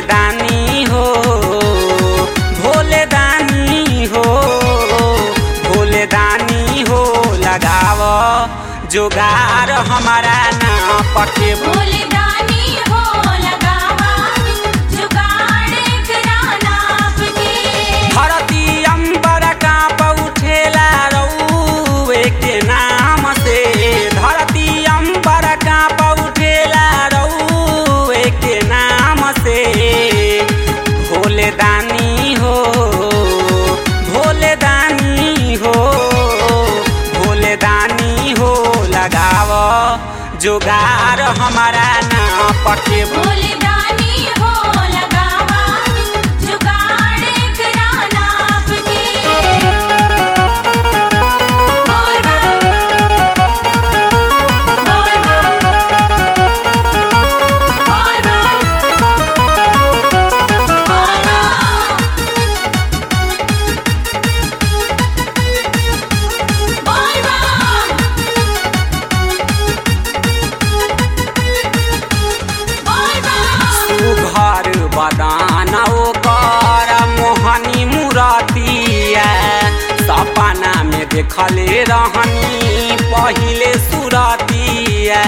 दानी हो भोले दानी हो भोले दानी हो लगाव जोगार हमारा ना पके भोले दानी हो लगावा जुगाड़ कराना आपके धरती अंबर कांप उठेला रउए के नाम से धरती अंबर कांप उठेला रउए के नाम से भोले दानी हो भोले दानी हो भोले दानी हो लगाव जोगार हमारा ना पके भोले दानी हो लगावा जुगाड़ कराना आपके बोल बम बोल बम बोल बम बोल बम बोल बम बोल बम घर बदान ओकर मोहनी मुरतिया सपना में देखले रहनी पहिले सुरतिया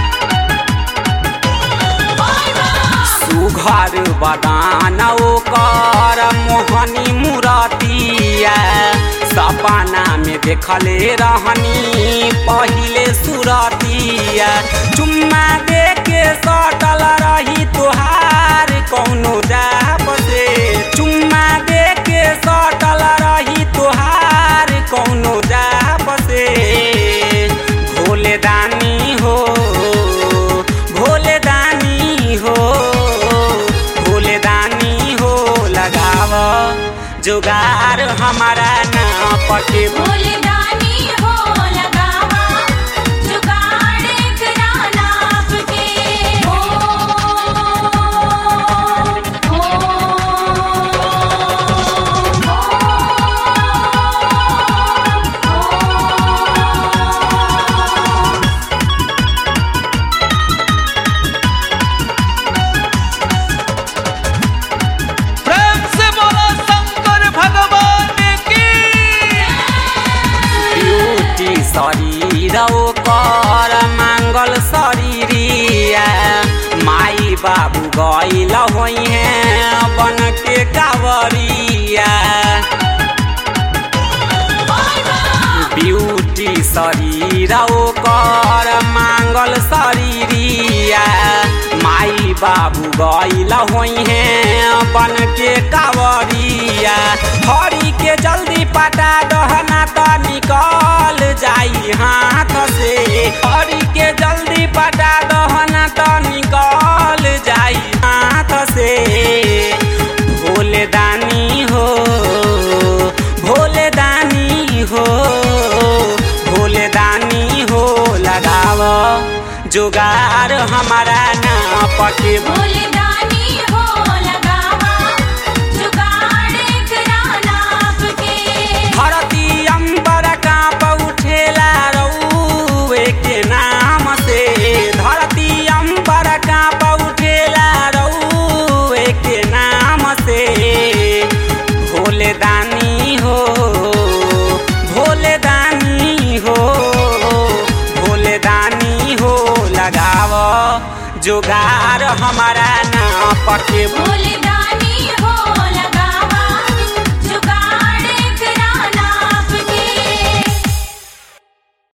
सुघर बदान ओकर मोहनी मुरतिया सपना में देखले रहनी पहिले सुरतिया चुम्मा दे के सटल रही तोहार कौनो जाप से चुम्मा दे के सटल रही तोहार कौनो जाप से भोले दानी हो भोले दानी हो भोले दानी हो लगाव जुगार हमारा ना पके भोले दानी हो लगावा जुगाड़ कराना आपके ओ ओ ओ प्रेम से बोलो शंकर भगवान की ब्यूटी शरीर ओकर मांगल शरीरिया माई बाबू गईल होइहे बन के कावरिया ब्यूटी शरीर ओकर मांगल शरीरिया माई बाबू गईल होइहे बन के कावरिया हरी के जल्दी पटा दहना त निकल जाई हाथ से हरी के जल्दी पटा दहना त निकल जाई हाथ से भोले दानी हो भोले दानी हो भोले दानी हो लगाव जुगार हमारा ना पके भोले दानी हो लगावा जुगाड़ कराना आपके धरती अंबर कांप उठेला रउए के नाम से धरती अंबर कांप उठेला रउए के नाम से भोले दानी हो भोले दानी हो भोले दानी हो लगाव जुगार हमारा ना पके भोले दानी